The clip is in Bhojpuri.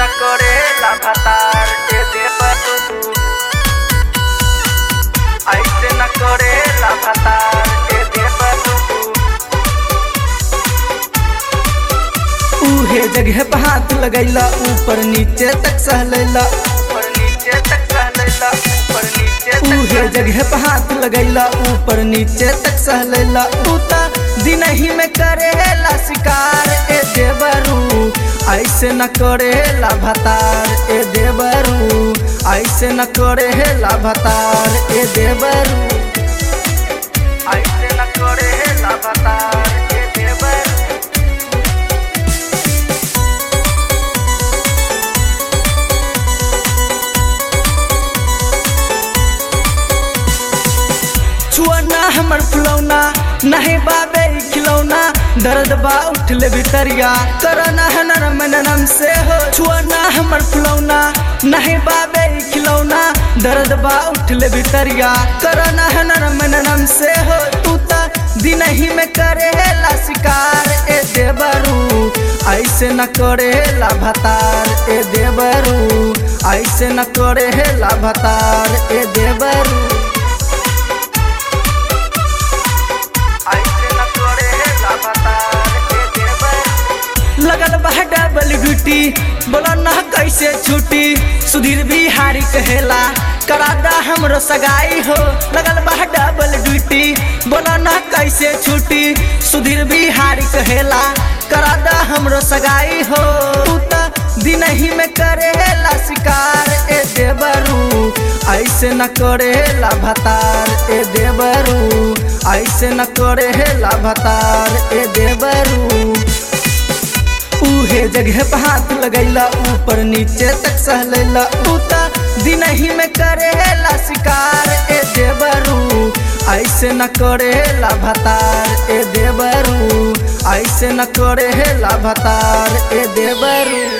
न करेला भतार के देवरू ऐसे न करेला भतार के देवरू उहे जगह पे हाथ लगैला ऊपर नीचे तक सहलैला ऊपर नीचे तक सहलैला ऊपर नीचे तक उहे जगह पे हाथ लगैला ऊपर नीचे तक सहलैला तूता दिन ही में करेला शिकार ए देवरू ऐसे न करेला भतार ए देवरू ऐसे न करेला भतार ए देवरू ऐसे न करेला भतार के देवरू छुआना हमर फुलौना नहीं बाबे ई खिलौना दर्द बा उठले भितरिया करना है नरम नरम से हो छुआना हमर फुलौना नहीं बाबे ई खिलौना दर्द बा उठले भितरिया करना है नरम नरम से हो तू ता दिन ही में करेला शिकार ए देवरू ऐसे न करेला भतार ए देवरू ऐसे न करेला भतार ए देवरू ऐसे न करेला भतार के देवरू लगल बा डबल ड्यूटी बोला ना कैसे छुट्टी सुधीर बिहारी कहेला करादा हमरो सगाई हो लगल बा डबल ड्यूटी बोला ना कैसे छुट्टी सुधीर बिहारी कहेला करादा हमरो सगाई हो तू ता दिन ही में करेला शिकार ए देवरू ऐसे न करेला भतार ए देवरू ऐसे न करेला भतार ए देवरू उहे जगह पे हाथ लगैला ऊपर नीचे तक सहलैला तूता दिन ही में करेला शिकार ए देवरू ऐसे न करेला भतार ए देवरू ऐसे न करेला भतार ए देवरू